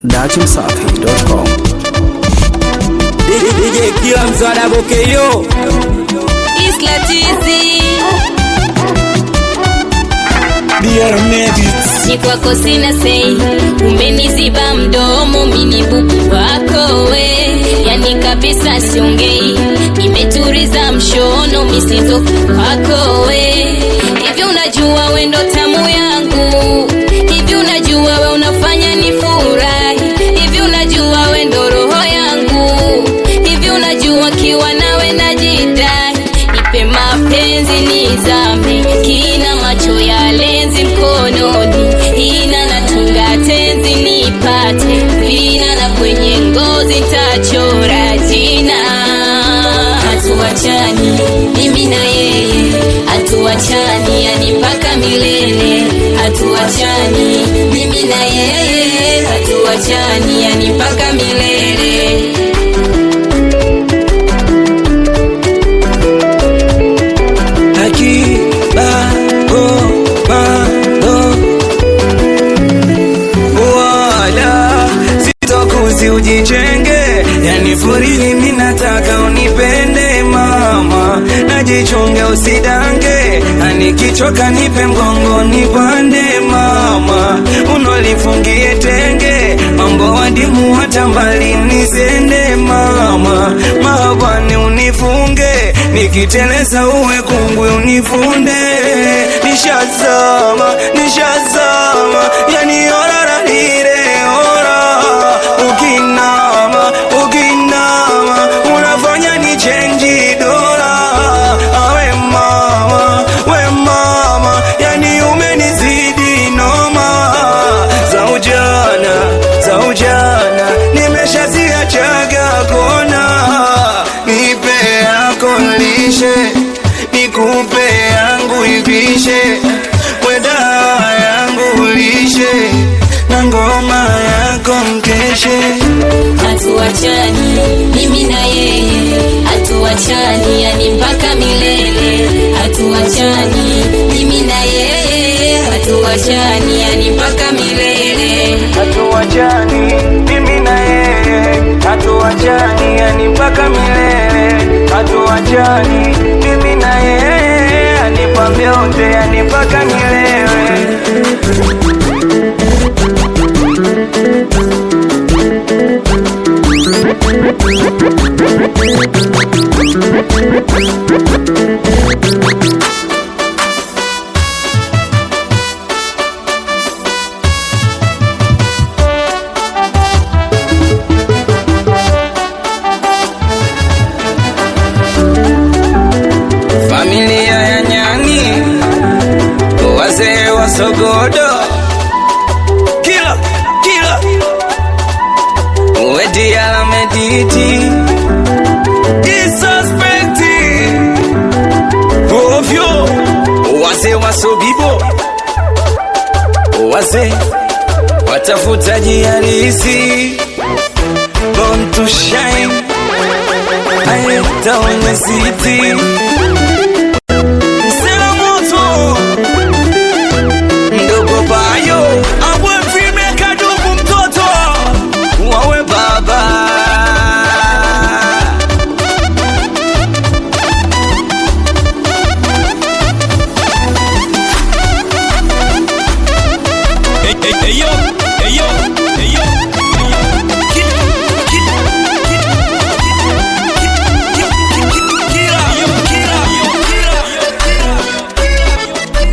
dachimsafi.com DJ kila mswada bokeyo Isla tizi Dear Medics ni kwako sina sei, umeniziba mdomo mini bubu wako we, yani kabisa siongei, nimeturiza mshono misizo wako we. Hivi unajua we ndo tamu yangu, hivi unajua we unafanya ni furahi, hivi unajua we ndo roho yangu, hivi unajua kiwa nawe najidai, nipe mapenzi nizame, kina macho ya lenzi mkononi, ina natunga tenzi nipate vina na kwenye ngozi tachora jina. Hatuachani mimi na yeye, hatuachani yani mpaka milele. Hatuachani mimi na yeye, hatuachani yani mpaka milele. wala sitokuzi ujichenge, yani furini mimi nataka unipende mama, najichunge usidange, anikichoka nipe mgongo nipande mama, unolifungie tenge, mambo wadimu hata mbali nisende mama, mahabani unifunge, nikiteleza uwe kungwi unifunde, nishazama nishazama, yani orara lile ora, ukinama ukinama, unafanya ni chenji dola, awe mama we mama, yani umenizidi noma, za ujana za ujana nimeshaziachaga kona, nipe yako lishe, nikupe yangu ivishe, weda yangu lishe, na ngoma yako mkeshe. hatuachani mimi na yeye hatuachani yani mpaka milele hatuachani mimi na yeye hatuachani yani mpaka milele hatuachani mimi na yeye hatuachani yani mpaka milele hatuachani mimi na yeye anipa vyote yani mpaka milele familia ya nyani wazee wa sogodo kila kila wediala mediti isuspekti ovyo wazee wa sobibo wazee watafutaji halisi born to shine aetaone city Msela moto mdogo bayo abwe mfime kadugu mtoto wawe baba Hey, hey, hey, yo, hey, yo, hey, yo, hey, yo. Ki- ki- ki- ki- ki- ki- ki- kila, yo, kila, yo, kila, yo, kila, yo,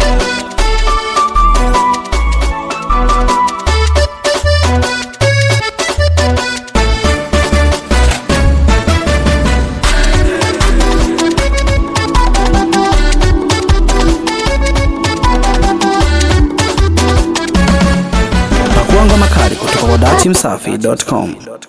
pakuangwa makali kutoka kwa dachimsafi.com